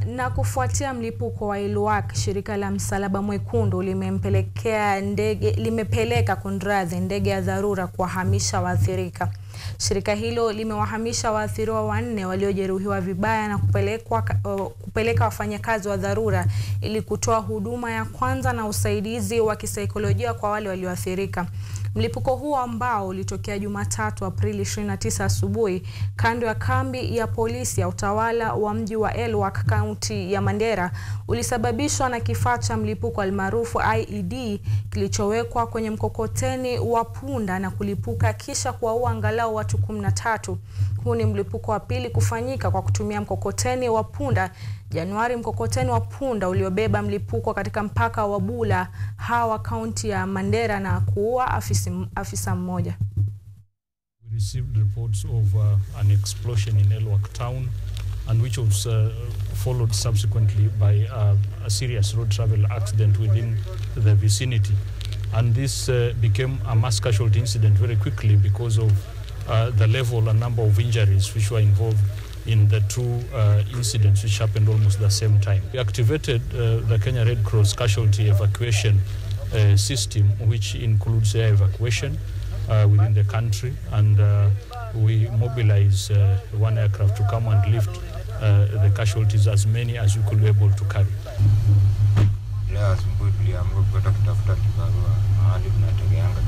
na kufuatia mlipuko wa Elwak, shirika la Msalaba Mwekundu limempelekea ndege limepeleka kunradhi ndege ya dharura kuwahamisha waathirika. Shirika hilo limewahamisha waathiriwa wanne waliojeruhiwa vibaya na kupelekwa, uh, kupeleka wafanyakazi wa dharura ili kutoa huduma ya kwanza na usaidizi wa kisaikolojia kwa wale walioathirika. Mlipuko huo ambao ulitokea Jumatatu Aprili 29 asubuhi kando ya kambi ya polisi ya utawala wa mji wa Elwak, kaunti ya Mandera ulisababishwa na kifaa cha mlipuko almaarufu IED kilichowekwa kwenye mkokoteni wa punda na kulipuka kisha kuwaua angalau watu 13. Huu ni mlipuko wa pili kufanyika kwa kutumia mkokoteni wa punda. Januari, mkokoteni wa punda uliobeba mlipuko katika mpaka wa Bula Hawa, kaunti ya Mandera na kuua afisi, afisa mmoja. We received reports of uh, an explosion in Elwak town and which was uh, followed subsequently by uh, a serious road travel accident within the vicinity. And this uh, became a mass casualty incident very quickly because of uh, the level and number of injuries which were involved in the two uh, incidents which happened almost the same time. We activated uh, the Kenya Red Cross casualty evacuation uh, system, which includes air evacuation uh, within the country, and uh, we mobilize uh, one aircraft to come and lift uh, the casualties, as many as we could be able to carry. Leo asubuhi tuliamka kwenda kutafuta kibarua mahali tunategeanga.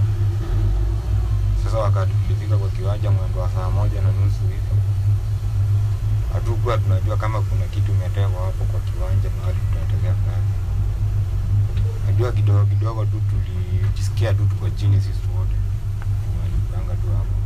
Sasa wakati tulifika kwa kiwanja mwendo wa saa moja na nusu hivi, hatukuwa tunajua kama kuna kitu imetekwa hapo kwa kiwanja mahali tunategea kazi. Najua kidogo kidogo tu tulijisikia tu tuko chini sisi wote, walipanga tu hapo